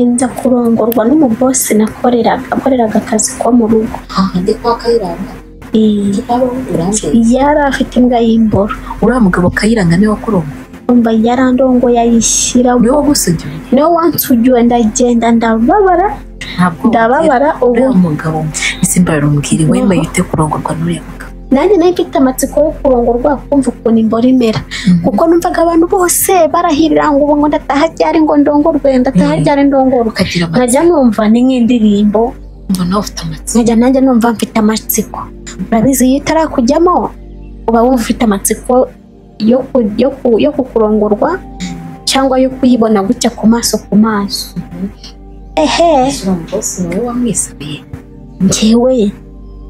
nza kurongorwa n'umubosi nakoreraga akoreraga akazi ko mu rugo ndi kwa kayiranga Eh, uranze yari afite imbwa y'imboro uriya mugabo kayiranga niwe wakuroma umva yarandongoye ayishyira niwe wagusugiwe niwe wansugiwe ndagenda ndababara ntabwo ndababara ubu uriya mugabo simbararumubwire wemeye ute kurongorwa n'uriya mugabo nanjye nayo mfite amatsiko yo kurongorwa kumva ukuntu imboro imera kuko numvaga abantu bose barahirira ngo ubu ngo ndataha ryari ngo ndongorwe ndataha Mhm. ryari ndongorwe ukagira amatsiko nkajya numva ni nk'indirimbo nawe ufite amatsiko nkajya nanjye numva mfite amatsiko urabizi iyo itarakujyamo uba wumva ufite amatsiko yo ku- yo ku- yo kukurongorwa cyangwa yo kuyibona gutya ku maso ku maso ehe uriya mugozi niwe wamwisabiye njyewe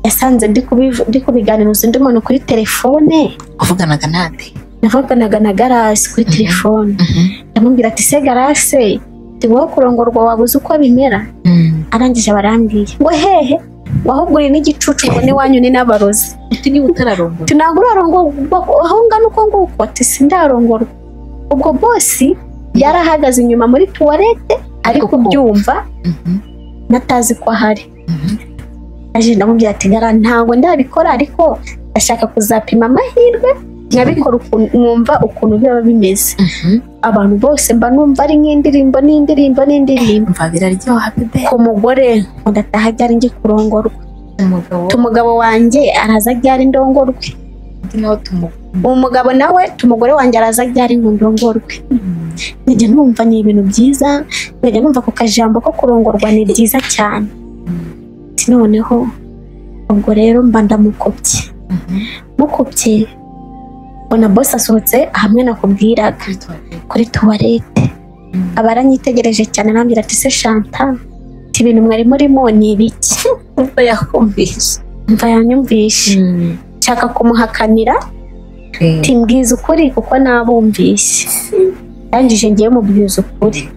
yasanze ndi kubivu- ndi kubiganiruza undi muntu kuri telefone uvuganaga nande navuganaga na garasi kuri telefone ndamubwira ati se garase tubaho kurongorwa wabuze uko bimera arangije barambwiye ngo hehe wahubwo uri n'igicucu ngo n'iwanyu ni n'abarozi uti niba utararongora ntabwo urarongorwa aho ungana uko nguko ati sindarongorwa ubwo bosi yari ahagaze inyuma muri tuwarete ari Ariko kubyumva natazi ko ahari aje ndamubwira ati gara ntabwo ndabikora ariko ndashaka kuzapima amahirwe nkabikora ukuntu- nkumva ukuntu biba bimeze abantu bose mba numva ari nk'indirimbo n'indirimbo n'indirimbo mva biraryoha habibe ku mugore ngo ndataha ryari ngi kurongorwa umugabo umugabo wanjye araza ryari ndongorwe undi nawe tumukunda umugabo nawe umugore wanjye araza ryari ngo ndongorwe nkajya numva ni ibintu byiza nkajya numva ako kajambo ko kurongorwa ni byiza cyane Ati, noneho ubwo rero mba ndamukopye mukopye mbona bose asohotse hamwe nakubwiraga kuri tuwarete aba aranyitegereje cyane arambwira ati se shanta ati ibintu mwari murimo ni ibiki mva yakumvise mva yanyumvishe nshaka kumuhakanira ati mbwiza ukuri kuko nabumvise ndangije ngiye mubwiza ukuri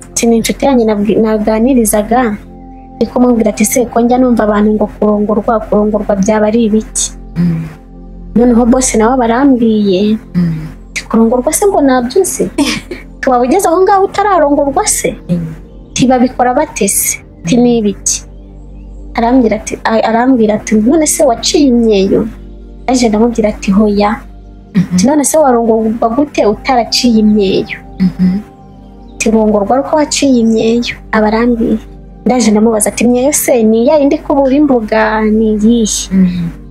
ati ni inshuti yanjye nabwi- naganirizaga ndi kumubwira ati se ko njya numva abantu ngo kurongorwa kurongorwa byaba ari ibiki noneho bose nawe barambwiye ati kurongorwa se ngo nabyuze tuwaba ugeze aho ngaho utararongorwa se ati babikora batese ati ni ibiki arambwira ati a- arambwira ati none se waciye imyeyo aje ndamubwira ati hoya ati none se warongorwa gute utaraciye imyeyo ati rongorwa ari uko waciye imyeyo aba arambiye ndaje ndamubaza ati imyeyo se ni ya yindi kubura imbuga ni iyihe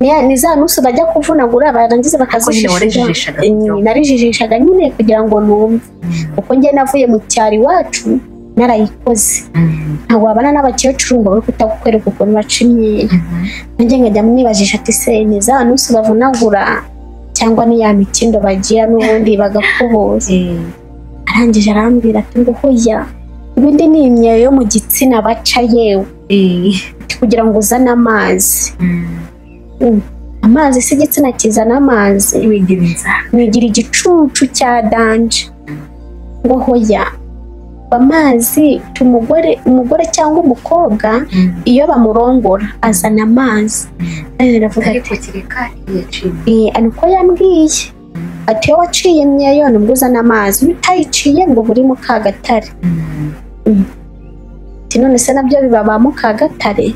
ni ya- ni za nusu bajya kuvunagura barangiza bakazijijisha warejijishaga byo. Eh, narijijishaga nyine kugira ngo numve kuko njye navuye mu cyaro iwacu narayikoze ntabwo wabana n'abakecuru ngo bari kutagukwereka ukuntu baca imyeyo nanjye nkajya mwibajisha ati se ni za nusu bavunagura cyangwa ni ya mikindo bagira n'ubundi bagakubura arangije arambwira ati ngo hoya ibindi ni imyeyo yo mu gitsina baca yewe Ati, kugira ngo uzane amazi Mm. amazi si igitsina kizana amazi wigira inzara nigira igicucu cya danje ngo hoya amazi umugore umugore cyangwa umukobwa iyo bamurongora azana amazi Eh, aravuga ati ariko kereka yaciye "Eh, ari uko yambwiye ati iyo waciye imyeyo nibwo uzana amazi iyo utayiciye ngo uba uri mukagatare ati none se nabyo biba ba mukagatare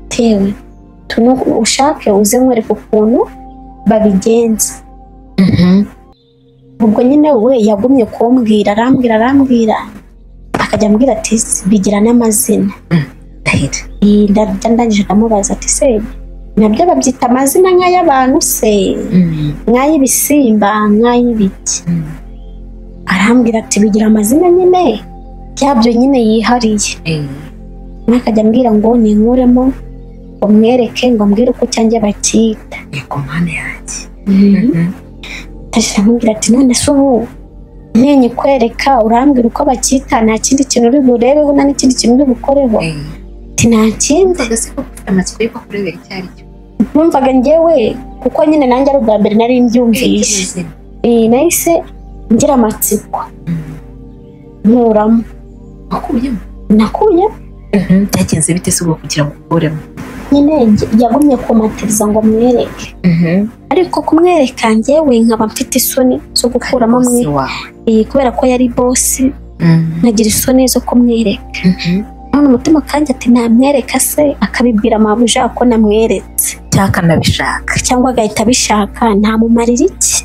tewe tunu ushake uze nkwereka ukuntu babigenza ubwo nyine we yagumye kumbwira arambwira arambwira akajya ambwira ati bigira n'amazina ndahira Eh, ndajya ndangije ndamubaza ati se nabyo babyita amazina nk'ay'abantu se nk'ay'ibisimba nk'ay'ibiti arambwira ati bigira amazina nyine byabyo nyine yihariye umwe akajya ambwira ngo ninkuremo ngo mwereke ngo mbwire uko cyanjye bakita ni ku mpande yanjye ndashira amubwira ati none se ubu ntenye kwereka urambwira uko bakita nta kindi kintu uri burebeho nta n'ikindi kintu uri bukoreho ati nta kindi mbega se ko ufite amatsiko y'uko kurebera icyo ari cyo numvaga njyewe kuko nyine nanjye ari ubwa mbere nari mbyumvise Eh, nahise ngira amatsiko nkuramo wakuyemo nakuye byagenze bite se ubwo kugira ngo ukuremo nyine nge- yagumye kumatiriza ngo mwereke ariko kumwereka njyewe nkaba mfite isoni zo gukuramo mwe wawe Eh, kubera ko yari bosi nkagira isoni zo kumwereka none umutima kandi ati namwereka se akabibwira mabuja ko namweretse cyangwa akanabishaka cyangwa agahita abishaka ntamumarira iki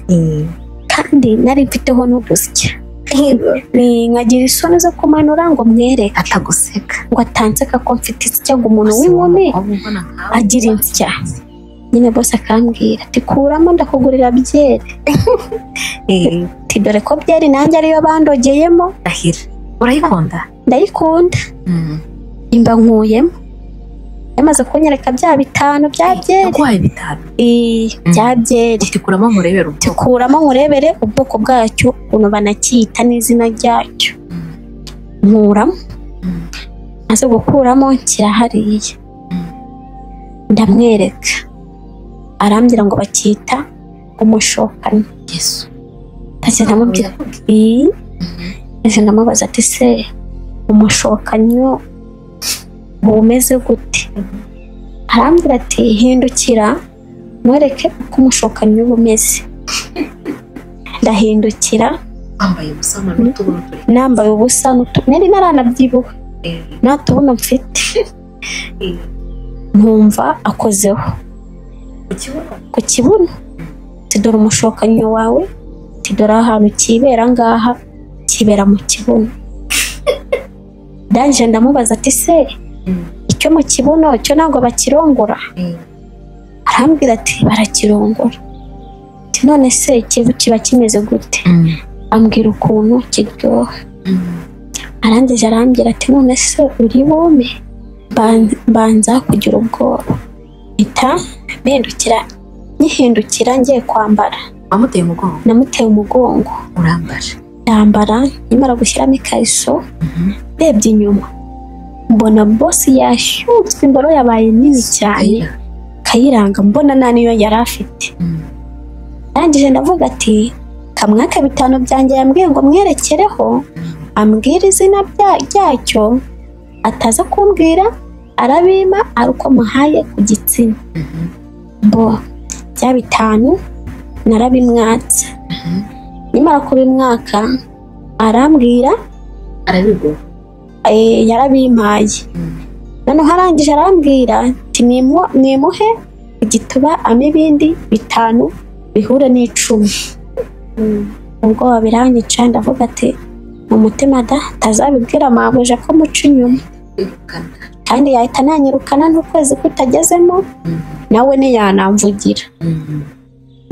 kandi nari mfiteho n'udusya Ni- nkagira isoni zo kumanura ngo mwereke ataguseka ngo atanseka ko mfite isya ngo umuntu w'inkumi agira insya nyine bose akambwira ati kuramo ndakugurira byeri ati dore ko byeri nanjye ariyo bandogeyemo ndahira urayikunda ndayikunda Mm. imba nkuyemo yamaze kunyereka bya bitanu bya byeri yaguhaye bitanu Eh, bya byeri utikuramo nkurebera ubwoko kuramo nkurebere ubwoko bwacyo ukuntu banakita n'izina ryacyo Mm. nkuramo Mm. maze gukuramo kirahariye ndamwereka arambwira ngo bakita umushokano yesu ntacyo ndamubwira ii ese ndamubaza ati se umushokanyo uba umeze gute arambwira ati hindukira mwereke uko umushokanyo uba umeze ndahindukira wambaye umusana n'utubuno turi nambaye ubusa n'utu- nari naranabyibuha eh, nta tubuno mfite eh, nkumva akozeho ku kibuno ku kibuno ati dore umushokanyo wawe ati dore ahantu kibera ngaha kibera mu kibuno ndangije ndamubaza ati se Mm. icyo mu kibuno cyo ntabwo bakirongora Eh, arambwira ati barakirongora ati none se kivu kiba kimeze gute mm, ambwira ukuntu kiryoha mm. arangije arambwira ati none se uri bume Ban- mbanza kugira ubwoba mpita mpindukira nkihindukira ngiye kwambara wamuteye umugongo namuteye umugongo urambara yambara nkimara gushyiramo ikariso ndebye inyuma mbona bosi yashyutswe imboro yabaye nini cyane Ayira. kayiranga mbona nta niyo yari afite Mm. arangije ndavuga ati kamwaka bitanu byanjye yambwiye ngo mwerekereho ambwira izina rya- ryacyo ataza kumbwira arabima ari uko muhaye ku gitsina Mhm. bo bya bitanu narabimwatse Mhm. nimara kubimwaka arambwira arabigura eh, yarabimpaye Mm. noneho arangije arambwira ati "Nimu- nimuhe igituba ame ibindi bitanu bihure n'icumi ubwo wabiranyica ndavuga ati mu mutima da atazabibwira mabuja ko muca inyuma irukana kandi yahita nanyirukana n'ukwezi kutagezemo nawe ntiyanamvugira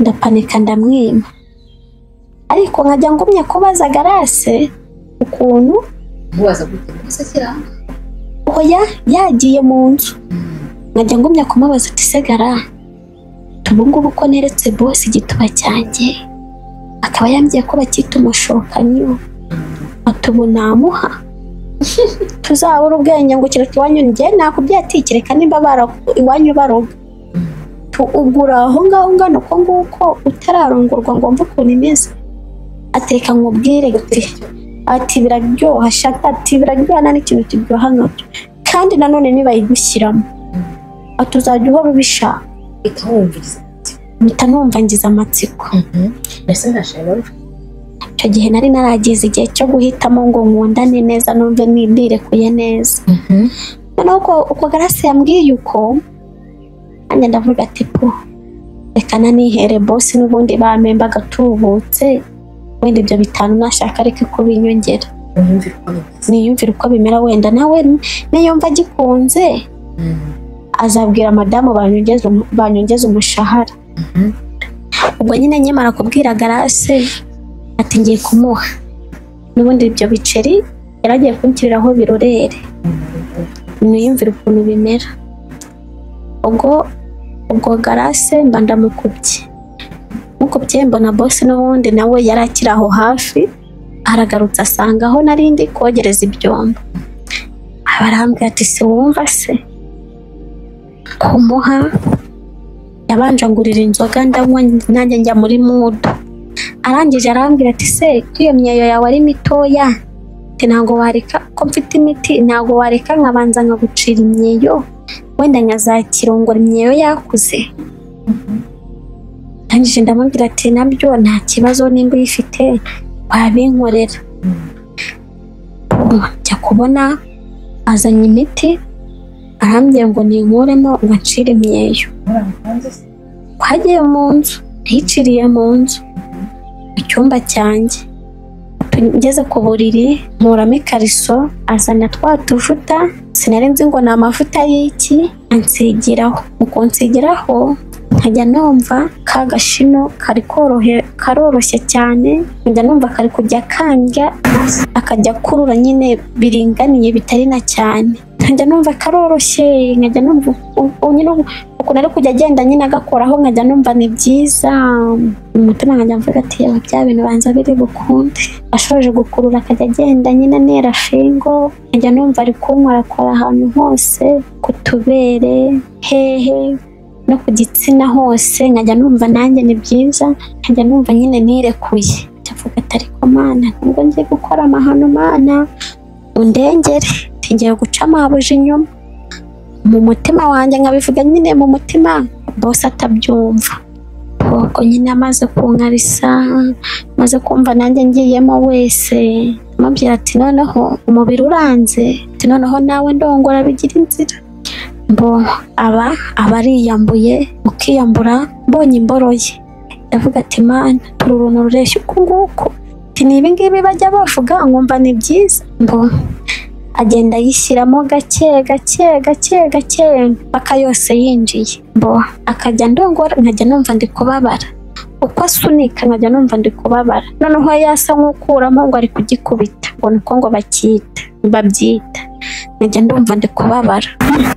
ndapanika ndamwima ariko nkajya ngumya kubaza garase ukuntu mubaza gute mbese kiranga oya yagiye mu nzu nkajya ngumya kumubaza ati se gara tubungubu ko neretse bose igituba cyanjye akaba yambwiye ko bakita umushokanyo atubu namuha tuzabura ubwenge ngo kereka iwanyu njye nakubyatikireka nimba baraku- iwanyu baroga Tu- ugura aho ngaho ungana uko nguko utararongorwa ngo mve ukuntu imeze ateka nkubwire gute ati biraryoha shaka ati biraryoha nta n'ikintu kiryoha nkabyo kandi nanone nibayigushyiramo ati uzajya uhora ubishaka uhita wumviriza mpita numva ngize amatsiko mbese ntashaka icyo gihe nari naragize igihe cyo guhitamo ngo nkundane neza numve nirekuye neza noneho uko, uko garasi yambwiye uko nanjye ndavuga ati po reka nanihere bosi n'ubundi bamemba agatubutse wenda ibyo bitanu nashaka areke kubinyongera unyumvira uko bimeze niyumvire uko bimera wenda nawe niyumva agikunze azabwira madamu banyongeze umu- banyongeze umushahara Mhm. ubwo nyine nyemara kubwira garase ati ngiye kumuha n'ubundi ibyo biceri yaragiye kunshyiriraho birorere niyumvire ukuntu bimera ubwo ubwo garase mba ndamukubye mukubye mbona bose n'ubundi nawe yari akiri aho hafi aragarutse asanga aho nari ndi kogereza ibyombo abarambwira ati se wumva se kumuha yabanje ngurira inzoga ndanywa nanjye njya muri mudu arangije arambwira ati se iyo myeyo yawe ari mitoya ati ntabwo wareka ko mfite imiti ntabwo wareka nkabanza nkagucira imyeyo wenda nkazakirongora imyeyo yakuze arangije ndamubwira ati nabyo nta kibazo nimba uyifite wabinkorera kunywa njya kubona azanye imiti arambwira ngo ninkuremo ngo nshire imyeyo twagiye mu nzu ntiyiciriye mu nzu mu cyumba cyanjye ngeze ku buriri nkuramo ikariso azana twa tuvuta sinari nzi ngo ni amavuta y'iki ansigiraho mu kunsigiraho nkajya numva ka gashino kari korohe karoroshye cyane nkajya numva kari kujya kandya akajya kurura nyine biringaniye bitari na cyane nkajya numva karoroshye nkajya numva ubu nyine ukuntu ari kujya agenda nyine agakoraho nkajya numva ni byiza mu mutima nkajya mvuga ati yaba bya bintu banza biri bukunde ashoje gukurura akajya agenda nyine anera shingo nkajya numva ari kunywa arakora ahantu hose ku tubere hehe no ku gitsina hose nkajya numva nanjye ni byiza nkajya numva nyine nirekuye Njya mvuga ati ariko mana nubwo ngiye gukora amahano mana undengere ntigiye gucamo habuze inyuma mu mutima wanjye nkabivuga nyine mu mutima bose atabyumva ubwo nyine amaze kunkarisa amaze kumva nanjye ngiyemo wese amubwira ati noneho umubiri uranze ati noneho nawe ndongora bigira inzira mbo aba aba ariyambuye ukiyambura mbonye imboroye ndavuga ati mana turi uruntu rureshya uku nguku ati ni ibi ngibi bajya bavuga nkumva ni byiza mbo agenda yishyiramo gake gake gake gake mpaka yose yinjiye mbo akajya ndongora nkajya numva ndi kubabara uko asunika nkajya numva ndi kubabara noneho yasa nk'ukuramo ngo ari kugikubita ngo ni uko ngo bakita babyita nkajya ndumva ndi kubabara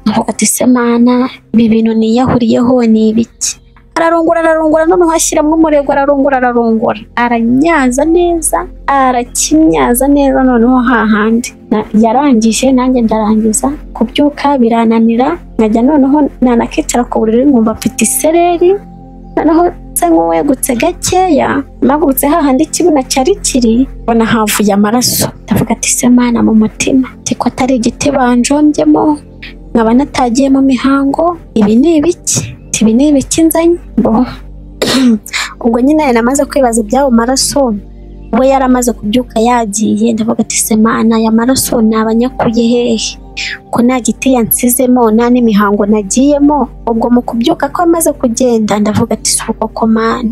mvuga ati se mana ibi bintu niyahuriyeho ni ibiki ararungura ararungura noneho ashyiramo umurego ararungura ararungura aranyaza neza arakimyaza neza noneho hahandi Na- yarangije nanjye ndarangiza kubyuka birananira nkajya noneho nanakicara ku buriri nkumva mfite isereri noneho se nk'uwegutse gakeya mpagurutse hahandi ikibuno cyari kiri mbona havuye amaraso ndavuga ati se mana mu mutima ati ko atari igiti banjombyemo nkaba natagiye mu mihango ibi ni ibiki Ati, ibi ni ibiki nzanye bo ubwo nyine namaze kwibaza iby'ayo maraso we yaramaze kubyuka yagiye ndavuga ati se mana aya maraso nabanyakuye hehe ko nta giti yansizemo nta n'imihango nagiyemo ubwo mu kubyuka ko amaze kugenda ndavuga ati si uko ko mana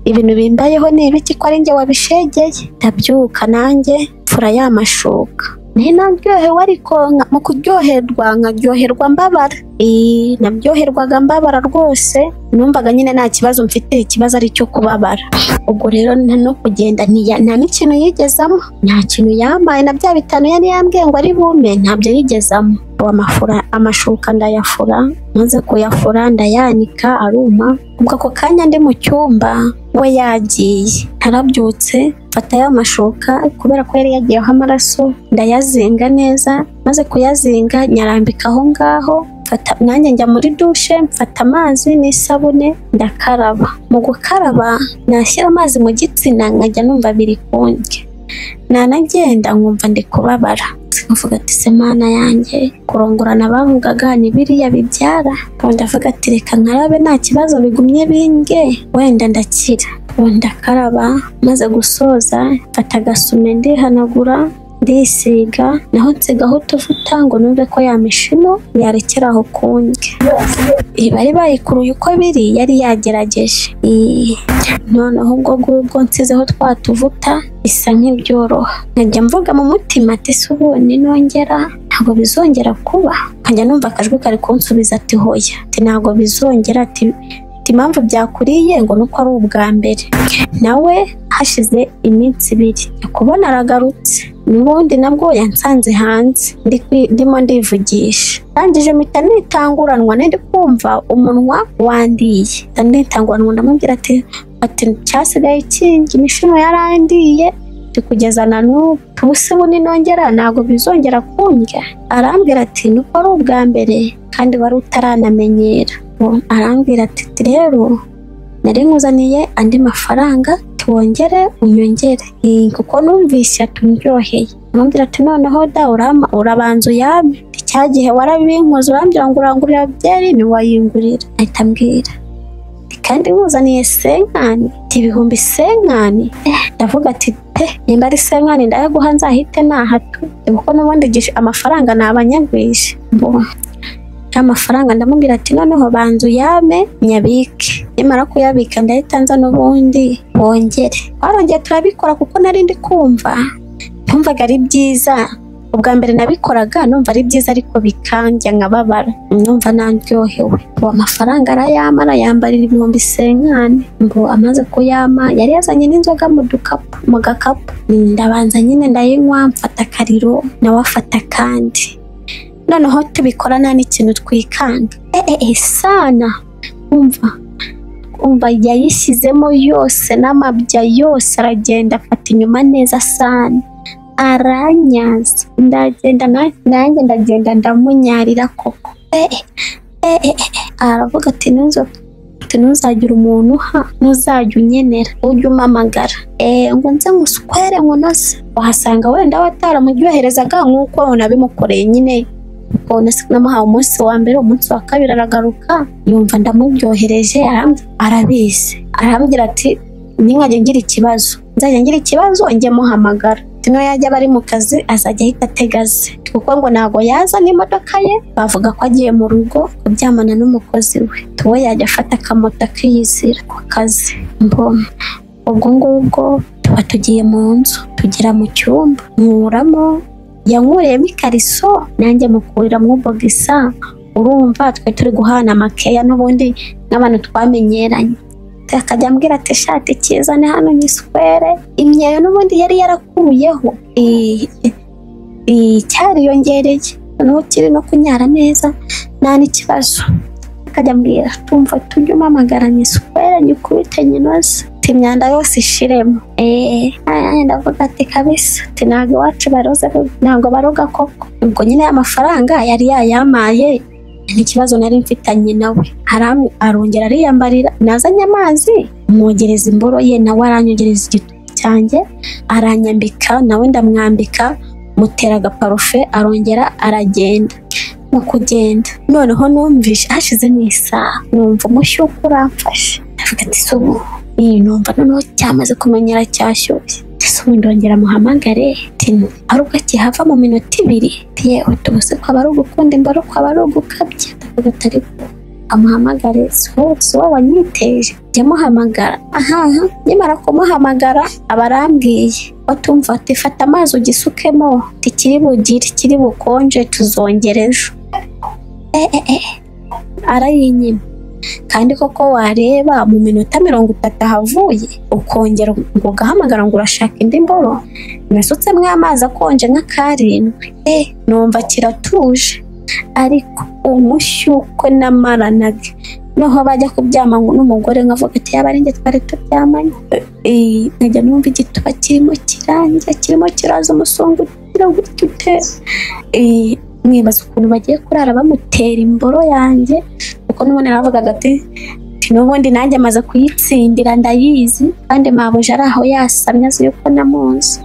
ibintu bimbayeho ni ibiki ko ari njye wabishegeye ndabyuka nanjye mfura ya mashuka ntinaryohewe ariko nka- mu kuryoherwa nkaryoherwa mbabara Ee, naryoherwaga mbabara rwose numvaga nyine nta kibazo mfite ikibazo ari icyo kubabara ubwo rero nta no kugenda ntiya- nta n'ikintu yigezamo nta kintu yambaye na bya bitanu yari yambwiye ngo ari bume ntabyo yigezamo Ubu amafura amashuka ndayafura maze kuyafura ndayanika aruma ubwo ako kanya ndi mu cyumba we yagiye narabyutse mfata ya mashuka kubera ko yari yagiyeho amaraso ndayazinga neza maze kuyazinga nyarambika aho ngaho mfata nanjye njya muri dushe mfata amazi n'isabune ndakaraba mu gukaraba nashyira amazi mu gitsina nkajya numva biri kundya nanagenda nkumva ndi kubabara nkavuga ati se mana yanjye kurongorana bavugaga ni biriya bibyara Ubu ndavuga ati reka nkarabe nta kibazo bigumye binge wenda ndakira Ubu ndakaraba maze gusoza mfata agasume ndihanagura ndisiga naho nsigaho utuvuta ngo numve ko ya mishino yarekera aho kundya Iyi bari bayikuruye uko biri yari yagerageje Iyi. noneho ubwo ngubwo nsizeho twa tuvuta bisa nk'ibyoroha nkajya mvuga mu mutima ati se ubundi nongera ntabwo bizongera kuba nkajya numva akajwi kari kunsubiza ati hoya ati ntabwo bizongera ati ati impamvu byakuriye ngo nuko ari ubwa mbere nawe hashize iminsi ibiri njya kubona aragarutse n'ubundi nabwo yansanze hanze ndi kwi- ndimo ndivugisha ndangije mpita nitanguranwa nindi kumva umunwa wandiye Mpita nitanguranwa ndamubwira ati ati cyasigaye kingi imishino yarandiye ndi kugeza na n'ubu ubuse bundi nongera ntabwo bizongera kundya arambwira ati nuko ari ubwa mbere kandi wari utaranamenyera Ubu arambwira ati "Ati rero nari nkuzaniye andi mafaranga tuwongere unyongere Eh, kuko numvise atumryoheye amubwira ati noneho da urama urabanza uyame Ati, cya gihe warabinkoze urambwira ngo urangurira byeri ntiwayingurira ahita ambwira kandi muzaniye senkani ibihumbi senkani ndavuga ati pe nimba ari senkani ndayaguha nzahite nahatu kuko n'ubundi igihe amafaranga ni abanyagwije amafaranga ndamubwira ati noneho banza uyame nyabike nimara kuyabika ndahita nza n'ubundi wongere twarongeye turabikora kuko nari ndi kumva ntumvaga ari byiza ubwa mbere nabikoraga numva ari byiza ariko bikandya nkababara numva nandyohewe ubu amafaranga arayama arayambarira ibihumbi senkani mbu amaze kuyama yari yazanye n'inzoga mu dukapu mu gakapu ndabanza nyine ndayinywa mfata akariro nawe afata akandi noneho tubikora nta n'ikintu twikanga eee sana umva umva yayishyizemo yose n'amabya yose aragenda afata inyuma neza sana aranyaza ndagenda na- nanjye ndagenda ndamunyarira koko Eh, eh, eh, eh. aravuga ati "Ntuzo- ati ntuzagira umuntu uha ntuzajya unyenera ujye umpamagara Eh, ngo nze ngusukwere nkunoze wahasanga wenda wataramuryoherezaga nk'uko nabimukoreye nyine ubwo nasi- namuhaye umunsi wa mbere umunsi wa kabiri aragaruka yumva ndamuryohereje aramb- arabizi arambwira ati ntinkajya ngira ikibazo nzajya ngira ikibazo njye muhamagara tino yajya aba ari mu kazi azajya ahita ategaze kuko ngo ntabwo yaza n'imodoka ye bavuga ko agiye mu rugo kuryamana n'umukozi we tuwe yajya afata akamoto akiyizira ku kazi mbona ubwo ngubwo tuba tugiye mu nzu tugera mu cyumba nkuramo yankuriyemo ikariso nanjye mukuriramo ubogisa urumva twe turi guhana amakeya n'ubundi n'abantu twamenyeranye akajya ambwira ati shati kizane hano nyiswere imyeyo n'ubundi yari yarakuyeho i- i- i- cyariyongereye noneho kiri no kunyara neza nta n'ikibazo akajya ambwira tumva tujye umpamagara nyiswere nyikubite nyinoze ati imyanda yose ishiremo eee ndavuga ati kabisa ati ntabwo iwacu baroze ntabwo baroga koko ubwo nyine amafaranga yari yayamaye n'ikibazo nari mfitanye nawe Aram- arongera ariyambarira nazanye amazi mwogereza imboro ye nawe aranyongereza igitugu cyanjye aranyambika nawe ndamwambika mutera agaparufe arongera aragenda mu kugenda noneho numvishe hashize n'isaha numva umushyuko uramfashe ndavuga ati "Se ubu iyi numva noneho cyamaze kumenyera cyashyushye ese ubu ndongera muhamagare tino ari ubwo kihava mu minota ibiri ati yewe tubuse kwaba ari ugukunda imboro kwaba ari ugukabya ndavuga ati ariko amuhamagare si wowe si wowe wanyiteje jya muhamagara ahaha nyamara kumuhamagara aba arambwiye batumva ati fata amazi ugisukemo tikiri bugire kiri bukonje tuzongera ejo Eh, eh, eh. arayinyima kandi koko wareba mu minota mirongo itatu ahavuye ukongera ngo ugahamagara ngo urashaka indi mboro nasutsemo amazi akonje nka karindwi eh numva kiratuje ariko umushyukwe namaranaga noneho bajya kubyama n'umugore nkavuga ati yaba ari njye twari turyamanye Eh, nkajya numva igituba kirimo kirangira kirimo kiraza umusongo ugira gutyo ute Eh, mwibaza ukuntu bagiye kurara bamutera imboro yanjye kuko n'ubundi naravugaga ati n'ubundi nanjye amaze kuyitsindira ndayizi kandi mabuja ari aho yasamye azi yuko namunsi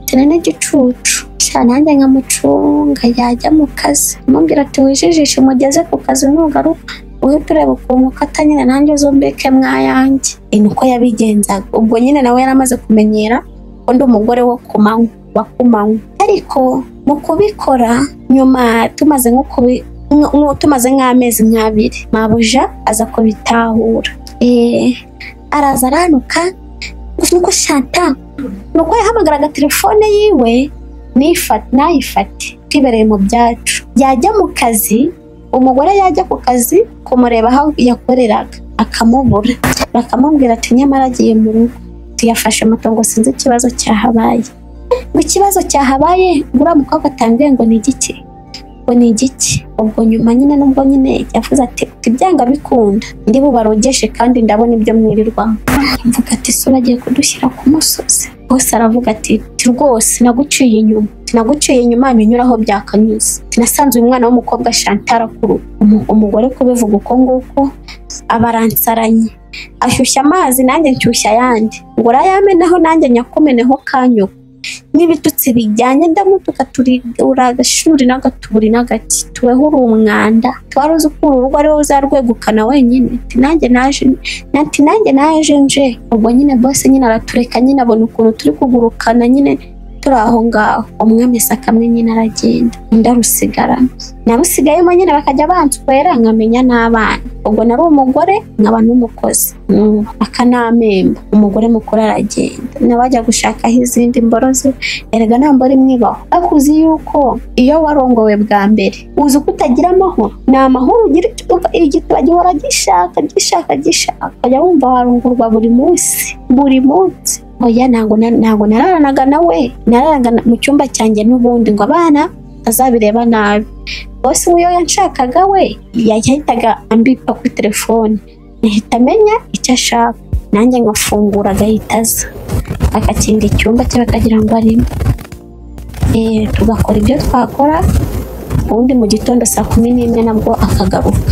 tena n'igicucu sha nanjye nkamucunga yajya mu kazi amubwira ati wijijishe mugeze ku kazi nugaruka uhita ureba ukuntu ukata nyine nanjye uzumbike mwayanjye Eh, niko yabigenzaga ubwo nyine nawe yari amaze kumenyera ko ndi umugore wo ku manywa wa ku manywa ariko mu kubikora nyuma tumaze nko kubi nko- nko- tumaze nk'amezi nk'abiri mabuja aza kubitahura Eh, araza aranuka gusa uko shanta nuko yahamagaraga telefone yiwe nifa- nayifate twibereye mu byacu yajya mu kazi umugore yajya ku kazi kumureba aho yakoreraga akamubura bakamubwira ati nyamara agiye mu rugo tuyafashe moto ngo sinzi ikibazo cyahabaye ngo ikibazo cyahabaye ngura mukobwa atangiye ngo ni igiki ngo ni igiki ubwo nyuma nyine nubwo nyine yavuze ati ibyanga bikunda ndi bubarogeshe kandi ndabona ibyo mwirirwamo mvuga ati so bagiye kudushyira ku musozi bose aravuga ati "Ti rwose naguciye inyuma naguciye inyuma binyura aho byakanyuze nasanze uyu mwana w'umukobwa shantara kuru umugore kubivuga uko nguko aba aransaranye ashyushya amazi nanjye nshyushya ayandi ngo urayamenaho nanjye nyakumeneho kanyuko n'ibitutsi bijyanye ndamutuka turi uri agashuri n'agaturi n'agati tuweho uri umwanda twari uzi ko uru rugo ariwe uzarwegukana wenyine ati nanjye naje ati nanjye naje nje ubwo nyine bose nyine aratureka nyine abona ukuntu turi kugurukana nyine turi aho ngaho umwami kamwe nyine aragenda undi arusigarana nabusigayemo nyine bakajya banswera nkamenya n'abana ubwo nari umugore nkaba n'umukozi Mm, akanamemba umugore mukuru aragenda nabajya gushakaho izindi mboroze erega nta mboro imwe ibaho ariko uzi yuko iyo warongowe bwa mbere uzi ko utagira amahoro ni amahoro ugira uti- igituba gihora gishaka gishaka gishaka ukajya wumva warungurwa buri munsi buri munsi oya ntabwo na- ntabwo nararanaga nawe nararaga na- mu cyumba cyanjye n'ubundi ngo abana azabireba nabi bose uwo yanshakaga we yahitaga ambika kuri telefone ahita amenya icyo ashaka nanjye nkafungura agahita aza agakinga icyumba cye bakagira ngo arimo Eh, tugakora ibyo twakora ubundi mu gitondo saa kumi n'imwe nabwo akagaruka